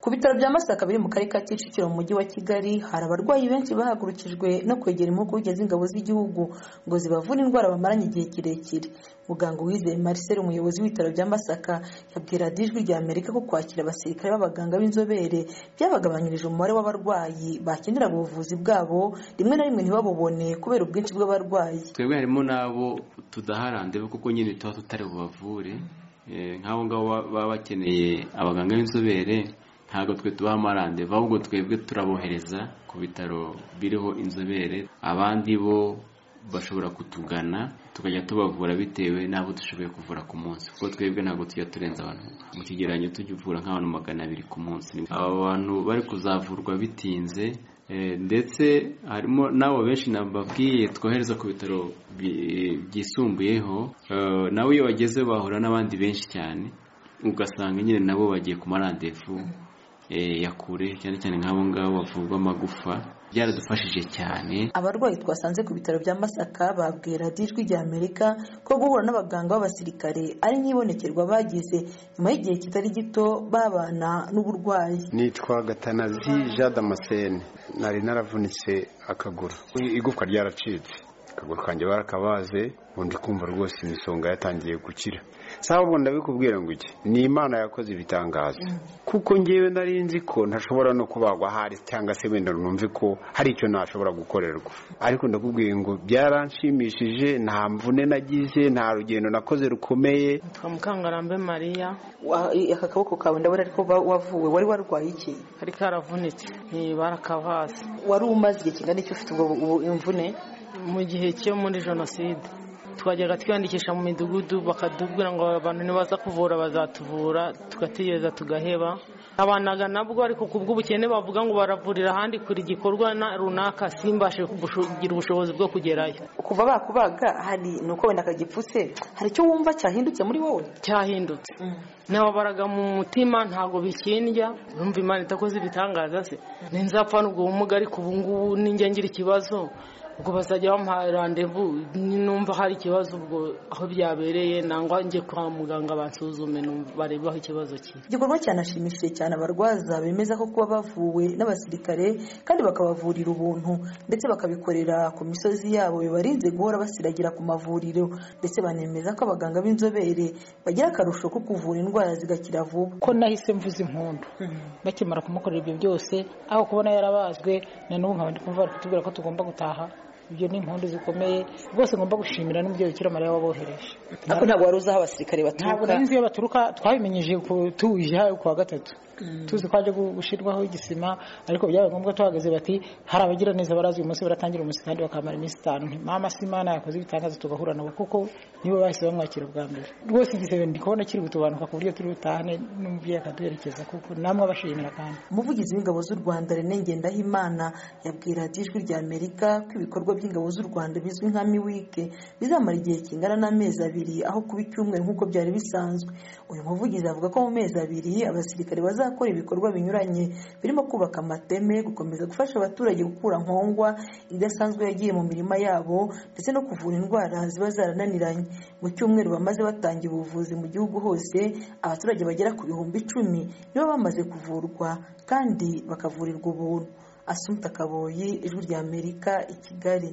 Ku bitaro bya Masaka biri mu karere ka Kicukiro mu mujyi wa Kigali hari abarwayi benshi bahagurukijwe no kwegera impuguke z'ingabo z'igihugu ngo zibavure indwara bamaranye igihe kirekire muganga Uwizeye Marcel umuyobozi w'ibitaro bya Masaka yabwiye radiyo ijwi rya Amerika ko kwakira abasirikare b'abaganga b'inzobere byabagabanyirije umubare w'abarwayi bakenera ubuvuzi bwabo rimwe na rimwe ntibabubone kubera ubwinshi bw'abarwayi twebwe harimo n'abo tudaharandewe kuko nyine tuba tutari bubavure nk'abo ngabo baba bakeneye abaganga b'inzobere ntabwo twe tubaha amarandeva ahubwo twebwe turabohereza ku bitaro biriho inzobere abandi bo bashobora kutugana tukajya tubavura bitewe n'abo dushoboye kuvura ku munsi kuko twebwe ntabwo tujya turenza abantu mu kigereranyo tujya uvura nk'abantu magana abiri ku munsi aba bantu bari kuzavurwa bitinze ndetse harimo n'abo benshi nababwiye twohereza ku bitaro byisumbuyeho nawe iyo bageze bahura n'abandi benshi cyane ugasanga nyine nabo bagiye ku marandevu ya kure cyane cyane nk'abo ngabo bavurwa amagufa byaradufashije cyane abarwayi twasanze ku bitaro bya masaka babwiye radiyo ijwi rya amerika ko guhura n'abaganga b'abasirikare ari nk'ibonekerwa bagize nyuma y'igihe kitari gito babana n'uburwayi nitwa gatanazi jean damascene nari naravunitse akaguru igufwa ryaracitse akaguru kanjye barakabaze ubundi kumva rwose imisonga yatangiye gukira sawa ubu ndabikubwira ngo iki ni imana yakoze ibitangaza kuko ngewe nari nzi ko ntashobora no kubagwa ahari cyangwa se wenda numve ko hari icyo nashobora gukorerwa ariko ndakubwiye ngo byaranshimishije nta mvune nagize nta rugendo nakoze rukomeye twa mukangarambe mariya aka kaboko kawe ndabona ariko wavuwe wari warwaye iki kari karavunitse barakabaze wari umaze igihe kingana iki ufite imvune mu gihe cyo muri jenoside twajyaga twiyandikisha mu midugudu bakatubwira ngo abantu nibaza kuvura bazatuvura tugategereza tugaheba abanaga nabwo ariko ku bw'ubukene bavuga ngo baravurira ahandi kuri igikorwa runaka simbashe kugira ubushobozi bwo kugerayo kuva bakubaga hari ni uko wenda kagipfutse hari icyo wumva cyahindutse muri wowe cyahindutse nababaraga mu mutima ntabwo bikindya numva imana itakoze ibitangaza se ninzapfana ubwo bumuga ariko ubu ngubu ninjya ngira ikibazo ubwo bazajya bamuha randevu numva hari ikibazo ubwo aho byabereye nangwa njye kwa muganga bansuzume barebe aho ikibazo kiri igikorwa cyanashimishije cyane abarwaza bemeza ko kuba bavuwe n'abasirikare kandi bakabavurira ubuntu ndetse bakabikorera ku misozi yabo bibarinze guhora basiragira ku mavuriro ndetse banemeza ko abaganga b'inzobere bagira akarusho ko kuvura indwara zigakira vuba ko nahise mvuza impundu bakimara kumukorera ibyo byose aho kubona yarabazwe na n'ubu nkaba ndi kumva bari kutubwira ko tugomba gutaha ibyo ni impundu zikomeye rwose ngomba gushimira n'umubyeyi ukira mariya wabohereje ariko ntabwo wari uzi aho abasirikare ntabwo baturuka nari nzi iyo baturuka twabimenyeje ku- tuje hano ku wa gatatu tuzi ko haje gushyirwaho igisima ariko byabaye ngombwa tuhagaze bati hari abagira neza barazwi uyu munsi baratangira umunsi kandi bakamara iminsi itanu nti mama si imana yakoze ibitangaza tugahura nabo kuko nibo bahise bamwakira bwa mbere rwose igisebe ndi kubona kiri gutubanuka ku buryo turi butahane n'umubyeyi akaduherekeza kuko namwe abashimira kandi umuvugizi w'ingabo z'u rwanda rene ngendahimana yabwiye radiyo ijwi rya amerika ko ibikorwa by'ingabo z'u rwanda bizwi nka miwike bizamara igihe kingana n'amezi abiri aho kuba icyumweru nk'uko byari bisanzwe uyu muvugizi avuga ko mu mezi abiri abasirikare bazakora ibikorwa binyuranye birimo kubaka amateme gukomeza gufasha abaturage gukura nkongwa idasanzwe yagiye mu mirima yabo ndetse no kuvura indwara ziba zarananiranye mu cyumweru bamaze batangira ubuvuzi mu gihugu hose abaturage bagera ku bihumbi icumi nibo bamaze kuvurwa kandi bakavurirwa ubuntu asumta kaboyi ijwi rya amerika i kigali